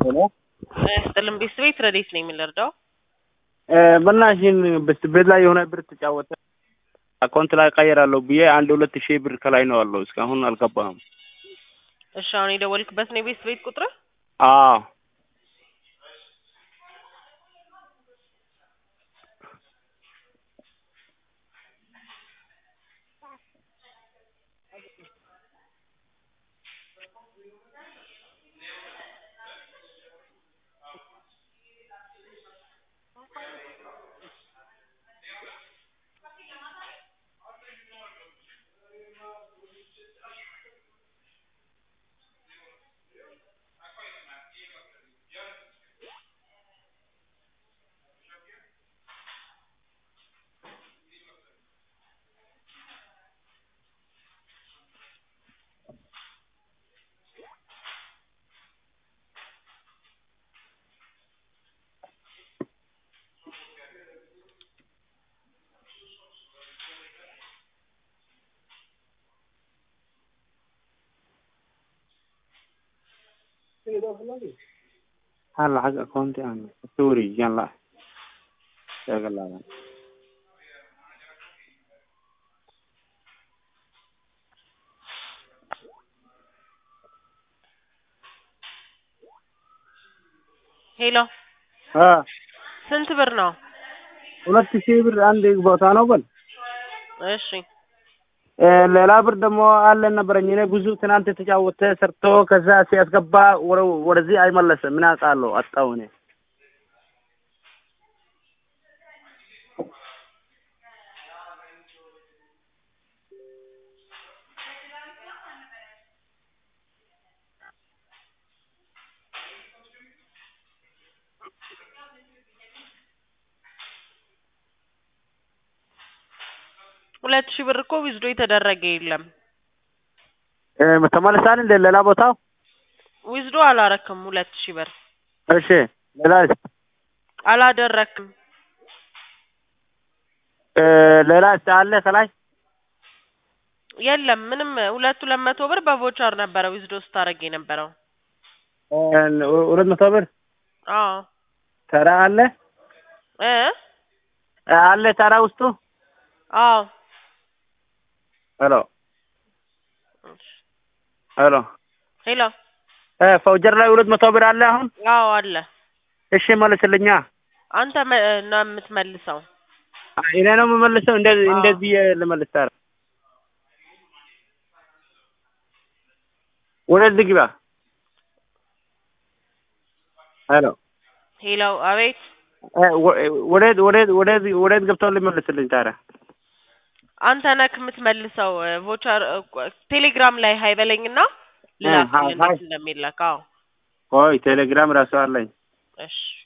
ሄሎ ስጥልን ቤት ቤት ረዴት ነው የምንረዳው? በናሽን ቤት ላይ የሆነ ብር ተጫወተ አካውንት ላይ ቀየራለሁ ብዬ አንድ ሁለት ሺህ ብር ከላይ ነው አለው። እስካሁን አልገባም። እሺ አሁን የደወልክበት ነው የቤት ቤት ቁጥር? አዎ ها lacag akoonti aan ka wareejiyaan la sheega laaban ሄሎ አ ስንት ብር ነው? ሁለት ሺህ ብር አንድ ቦታ ነው በል እሺ እ ሌላ ብር ደግሞ አለ ነበረኝ እኔ ብዙ ትናንት የተጫወተ ሰርቶ ከዛ ሲያስገባ ወደ- ወደዚህ አይመለስም። ምን አውቃለሁ አጣሁ እኔ ሁለት ሺህ ብር እኮ ዊዝዶ የተደረገ የለም። እ ተመልሳል እንደ ሌላ ቦታው ዊዝዶ አላረክም። ሁለት ሺህ ብር እሺ ሌላ አላደረክም። እ ሌላ አለ ከላይ የለም ምንም። ሁለት ሁለት መቶ ብር በቮቸር ነበረ ዊዝዶ ስታደርግ የነበረው። እ ሁለት መቶ ብር አዎ ተራ አለ እ አለ ተራ ውስጡ አዎ ሄሎ ሄሎ ሄሎ እ ፋውጀር ላይ ሁለት መቶ ብር አለ አሁን አዎ አለ። እሺ መልስልኛ አንተ መ- ነው የምትመልሰው። እኔ ነው የምመልሰው እንደዚህ አዎ። እንደዚህ ልመልስ ታዲያ ወደዚህ ግባ ሄሎ ሄሎ አቤት። እ ወ- ወዴት ወዴት ወዴት ወዴት ገብተው ልመልስልኝ ታዲያ አንተ ነክ የምትመልሰው ቮቸር ቴሌግራም ላይ ሀይበለኝና ሀይ- ልላክልህ ሀይ። እንደሚላክ። አዎ ቆይ ቴሌግራም ራሱ አለኝ እሺ